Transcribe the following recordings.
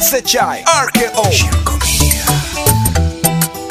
SHI RKO Shirko Media.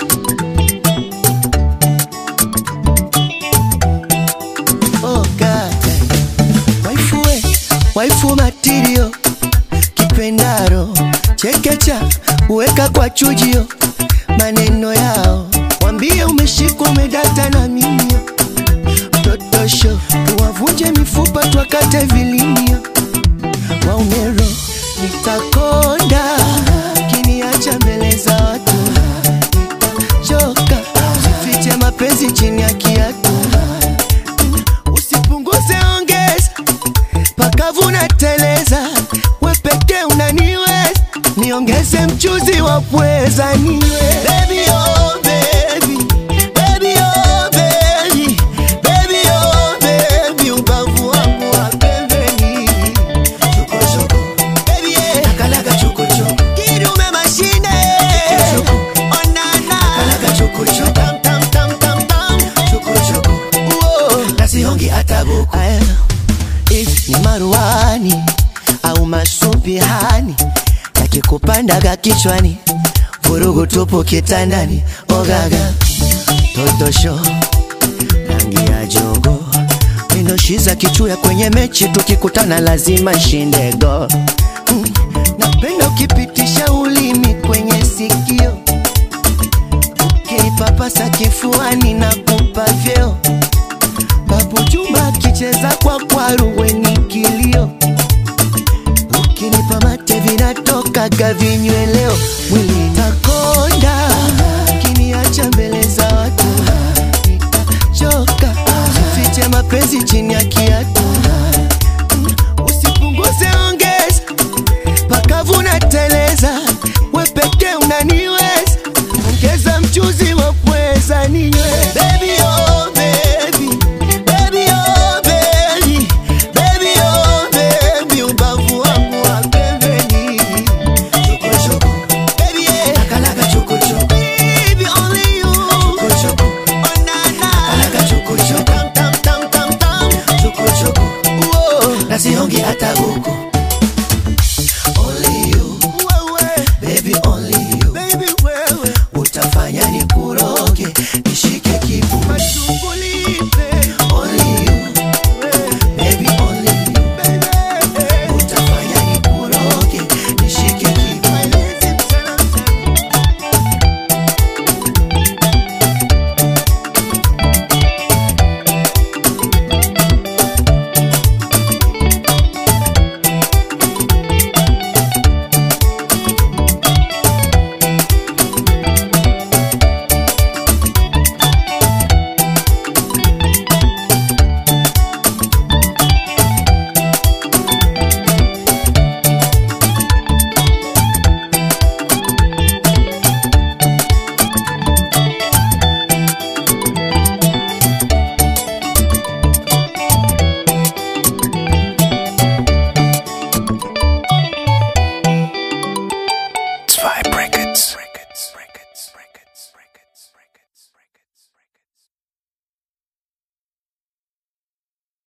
Oh God. Waifu we, waifu matirio kipendaro chekecha uweka kwa chujio maneno yao wambie umeshikwa umedata na mimio totosho tuwavunje mifupa twakate vilimio waumero nitakonda kiniacha mbele za watu nitachoka sifiche mapenzi chini ya kiatu usipunguze ongeza pakavu na teleza we pekee unaniweza niongeze mchuzi wa pweza niwe baby, oh, baby. Baby, oh, baby. Baby, oh, baby. Ubavu wangu wa pembeni. Choko, choko. Baby, yeah. Nakalaga choko, choko. Kidume mashine. Oh, na, na. Tam, tam, tam, tam, tam. Uo. Nasihongi hata buku. Aya if ni maruani au masupihani yakikupandaga kichwani vurugu tupu kitandani ogaga totosho rangi ya jogo mindoshiza kichuya kwenye mechi tukikutana lazima shindego mm. napenda ukipitisha ulimi kwenye sikio ukinipapasa kifuani na kupa vyeo Babu Juma akicheza kwa kwaru weni kilio, ukinipa mate vinatokaga vinyweleo, mwili takonda, kiniacha mbele za watu nitachoka, fiche mapenzi chini ya kiatu